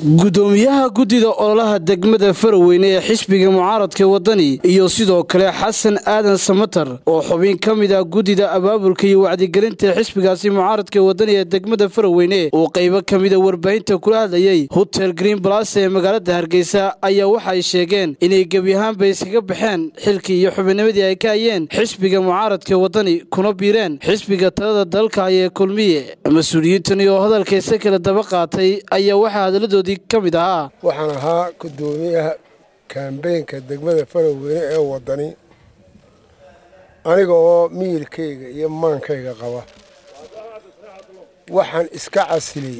gudoomiyaha guddida ololaha degmada faraweyne ee xisbiga mucaaradka wadani iyo sidoo kale xasan aadan samatar oo xubin ka mid ah guddida abaabulka iyo wacdigelinta xisbigaasi mucaaradka wadani ee degmada faraweyne uu qaybo ka mida warbaahinta kula hadlayay hotel green balas ee magaalada hargeysa ayaa waxay sheegeen inay gebi ahaanba iskaga baxeen xilkii iyo xubinnimadii ay ka hayeen xisbiga mucaaradka wadani kuna biireen xisbiga talada dalka ee kulmiye mas-uuliyiintani oo hadalkaysa kala daba qaatay ayaa waxaa hadaladoodii ka mid ahaa waxaan ahaa gudoomiyaha kambeynka degmada faraweyne ee wadani aniga oo miyirkayga iyo maankayga qaba waxaan iska casilay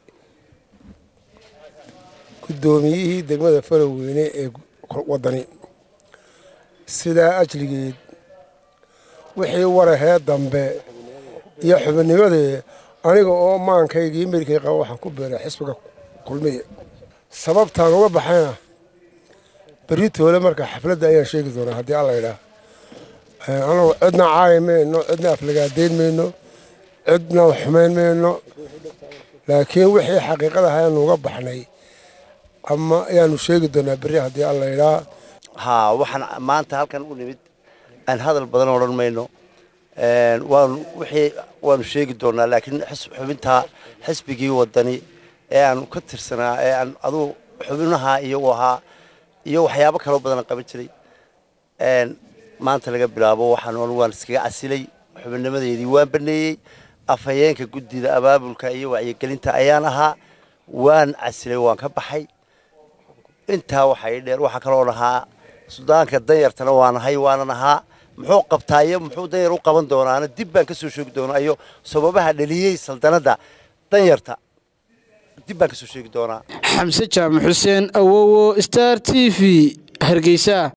guddoomiyihii degmada faraweyne ee wadani sidaa ajligeed wixii warahee dambe iyo xubinnimadee aniga oo maankayga iyo miyirkayga qaba waxaan ku beeray xisbiga kulmiye sababtaan uga baxayna beritoole marka xafladda ayaan sheegi doonaa haddii alla idhaah anagu cidna caayi mayno cidna aflagaadeyn mayno cidna xumayn mayno laakiin wixii xaqiiqada ayaanu uga baxnay ama ayaanu sheegi doonaa berri haddii alla idhaa haa waxaan maanta halkan u nimid aan hadal badan odhan mayno waanu wixii waanu sheegi doonaa laakiin xubintaa xisbigii wadani ee aanu ka tirsanaa ee aan aduu xubinaha iyagu ahaa iyo waxyaabo kaloo badan qaban jiray maanta laga bilaabo waxaan waan iskaga casilay xubinnimadeydii waan baneeyey afhayeenka guddida abaabulka iyo wacyigelinta ayaan ahaa waan casilay waan ka baxay intaa waxay dheer waxaa kaloo ahaa sudaanka danyartana waan ahay waanan ahaa muxuu qabtaa iyo muxuu danyar u qaban doonaana dib baan ka soo sheegi doonaa iyo sababaha dhaliyey saldanadda danyarta dib baan ka soo sheegi doonaa xamse jaamac xuseen awowo star t v hargeysa